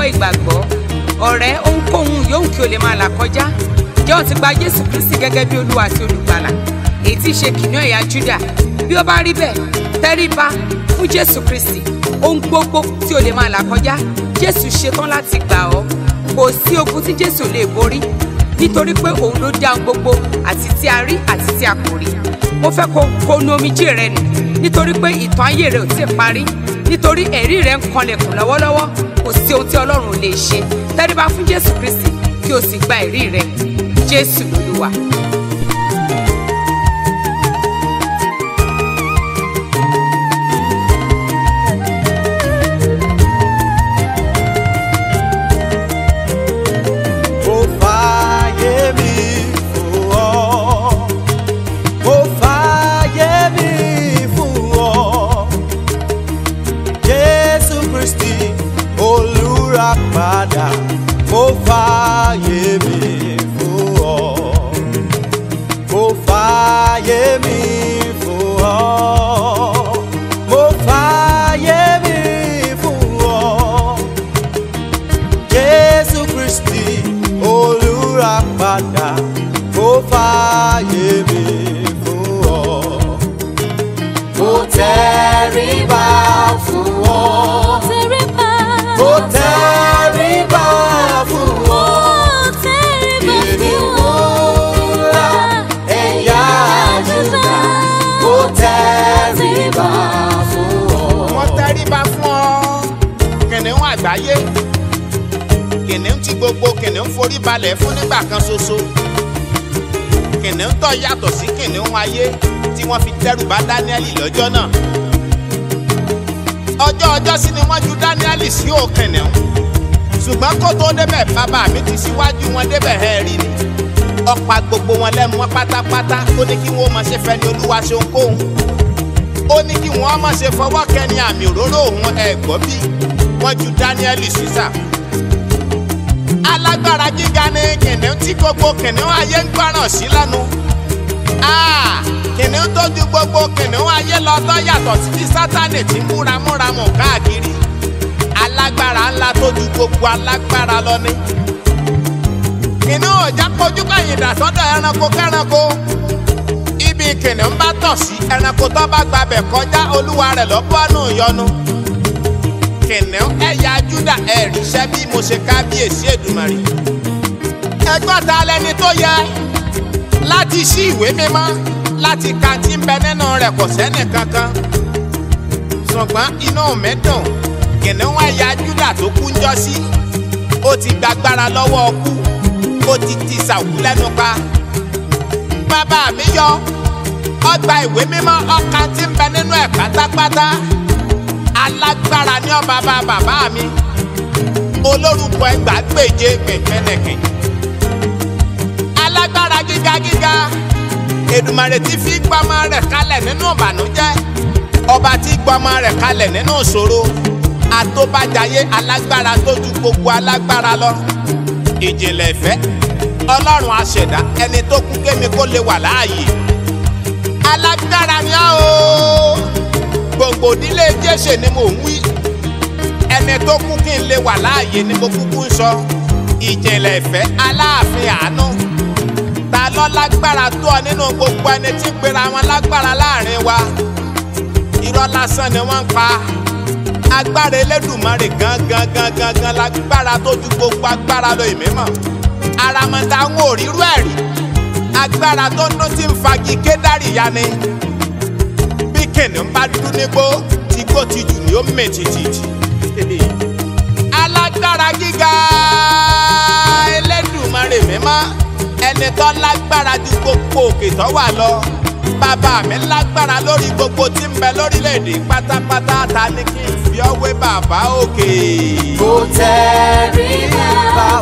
jẹ́wọ́ ìgbàgbọ́ ọ̀rẹ́ ohunkóhun yòówù kí o lè máa là kọjá jẹ́ òun ti gba jésù kristi gẹ́gẹ́ bí olúwa àti olùgbàlà èyí tí í ṣe kìnìún ẹ̀yà júdà bí ó bá rí bẹ́ẹ̀ tẹríba fún jésù kristi ohun gbogbo tí o lè máa là kọjá jésù ṣetán láti gbà ọ́ kò sí ogun tí jésù lè borí nítorí pé òun ló dá ohun gbogbo àti tí a rí àti tí a kò rí mo fẹ́ kó kó nu omijé rẹ nù nítorí pé ìtàn ayé rẹ ò tí ì parí nítorí ẹ̀rí rẹ ń kanlẹ̀kùn lọ́wọ́lọ́wọ́ kò sí ohun tí ọlọ́run ò lè ṣe tẹríba fún jésù kristi kí o sì gba ẹ̀rí rẹ jésù lolúwa. Mo fàyè mi fún ọ. Mo fàyè mi fún ọ. Jésù Kristi olùràpadà. Mo fàyè mi fún ọ. Mo fàyè mi fún ọ. Mo fàyè mi fún ọ. Jésù Kristi olùràpadà ó fààyè mi fún ọ. Mo tẹríba fún ọ. Mo tẹríba fún ọ. Kìnìún ńlá ẹ̀yà Júdà. Mo tẹríba fún ọ. wọ́n tẹríba fún ọ kìnìún àgbáyé kìnìún tí gbogbo kìnìún forí balẹ̀ fún nígbà kan ṣoṣo kìnìún tó yàtọ̀ sí kìnìún ayé tí wọ́n fi dẹ́rù bá dáníẹ́lì lọ́jọ́ náà ọjọ́ ọjọ́ sí ni wọ́n ju dáníẹ́lì sí ò kìnìún ṣùgbọ́n kó tó débẹ̀ bàbá mi ti síwájú wọn débẹ̀ ẹ̀ rí ni ọ̀pá gbogbo wọn lẹ́mu wọn pátápátá ó ní kí wọ́n máa ṣe fẹ́ ni olúwa ṣe ohunkóhun ó ní kí wọ́n má ṣe fọwọ́ kẹ́ni àmì òróró òun ẹ̀gbọ́n bí wọ́n ju dáníẹ́lì sísà. alágbára gíga ni kìnìún tí gbogbo kìnìún ayé ń gbọ́ràn sí lẹ́nu. Ah, kìnìún tó ju gbogbo kìnìún ayé lọ tó yàtọ̀ sí ti sátánì tí ń múramúramù káàkiri. alágbára ńlá tó ju gbogbo alágbára lọ ni. kìnìún ọ̀já kojú kàyìn dà sọ́dọ̀ ẹranko kẹ́ranko ibi kìnìún bá tọ̀ sí ẹranko tó bá gbabẹ̀ kọjá olúwa rẹ̀ lọ́bọ̀nù yọnu. kìnìún ẹ̀yà júdà ẹ̀rí iṣẹ́ bí mo ṣe kábíyèsí èdùmàrè. ẹgbọ́n ta lẹni tó yẹ láti ṣí ìwé mímọ́ láti ka tí ń bẹ nínú rẹ̀ kò sẹ́nì kankan. ṣùgbọ́n inú mi dùn kìnìún ẹ̀yà júdà tó kú ń jọ sí. ó ti gbàgbára lọ́wọ́ ọkú ó ti ti sàwú lẹ́nu pa bàbá mi yọ ọgbà ìwé mímọ́ ọkà tí ń bẹ nínú ẹ̀ pátápátá alágbára ní ọba bá bàbá mi olórúkọ ẹgbàágbèje pẹ̀kẹ́nẹ̀kẹ́ alágbára gíga gíga Èdùmàrè tí fi gbọmọ rẹ̀ kalẹ̀ nínú ìbànújẹ́ ọba tí gbọmọ rẹ̀ kalẹ̀ nínú ìṣòro àtòbàjáyé alágbára tó ju gbogbo alágbára lọ ìjìnlẹ̀ ìfẹ́ ọlọ́run aṣẹ̀dá ẹni tó kú kémi kó lè wà láàyè alágbára ni á o gbòǹgbò nílé jésè ni mò ń wí ẹni tó kú kí n lè wà láàyè ni mo kúkú ń sọ ìjìnlẹ̀ ìfẹ́ aláàfin àánú ta ló lágbára tó ọ nínú gbogbo ẹni tí ń pera wọn lágbára láàrin wa irọ́ lásán ni wọ́n ń pa agbára elédùnmarè gangan gangan gan lágbára tó ju gbogbo agbára lọ ìmímọ́ aramọ̀dá ń wò rírú ẹ̀ rí agbára tó ń dún tí ń fagi kédárì ya ni bí kìnìún bá dún nígbó tí gbó ti jù ní ó mè tìtìtì alágbára gíga Elédùmarè mímọ́ ẹni tó lágbára ju gbogbo òkè tó wà lọ bàbá mi lágbára lórí gbogbo tí ń bẹ lórílẹ̀‐èdè pátápátá ta ni kí n fi ọ́ wé bàbá òkè. Mo tẹríba